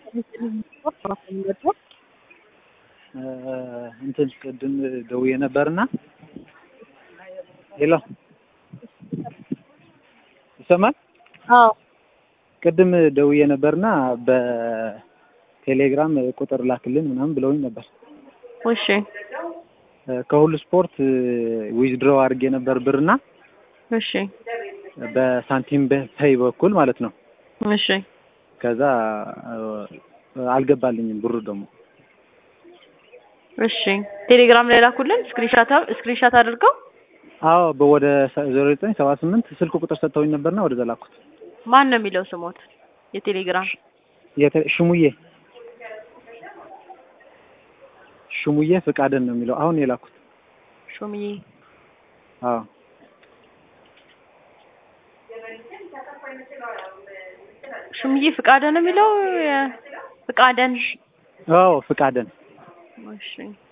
እንትን ቅድም ደውዬ ነበርና ሄሎ ይሰማል? አዎ ቅድም ደውዬ ነበርና በቴሌግራም ቁጥር ላክልን ምናምን ብለውኝ ነበር። እሺ ከሁሉ ስፖርት ዊዝድሮው አድርጌ ነበር ብርና እሺ በሳንቲም በፔይ በኩል ማለት ነው። እሺ ከዛ አልገባልኝም ብሩ ደግሞ እሺ ቴሌግራም ላይ ላኩልን ስክሪንሻት ስክሪንሻት አድርገው አዎ ወደ ዜሮ ዘጠኝ ሰባ ስምንት ስልክ ቁጥር ሰጥተውኝ ነበርና ወደዛ ላኩት። ማን ነው የሚለው ስሞት የቴሌግራም የተ- ሽሙዬ ሽሙዬ ፍቃደን ነው የሚለው አሁን የላኩት። ሹምዬ አዎ ሹምዬ ፍቃደን ነው የሚለው የ- ፍቃደን አዎ ፍቃደን እሺ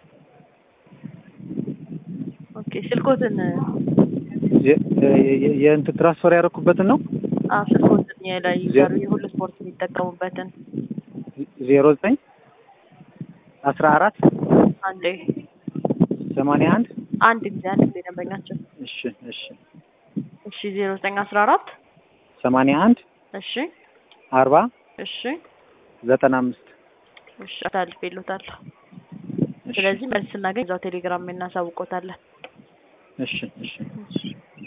ኦኬ ስልኮትን የ- የ- የእንትን ትራንስፈር ያደረኩበትን ነው አ ስልኮትን የላይ ዜ- ያሉ የሁሉ ስፖርት የሚጠቀሙበትን ዜሮ ዘጠኝ አስራ አራት አንዴ ሰማንያ አንድ አንድ ጊዜ አንድ ጊዜ ደንበኛችን እሺ እሺ እሺ ዜሮ ዘጠኝ አስራ አራት ሰማንያ አንድ እሺ አርባ እሺ ዘጠና አምስት እሺ አሳልፌልዎታለሁ እሺ ስለዚህ መልስ ስናገኝ እዛው ቴሌግራም እናሳውቆታለን እሺ እሺ እሺ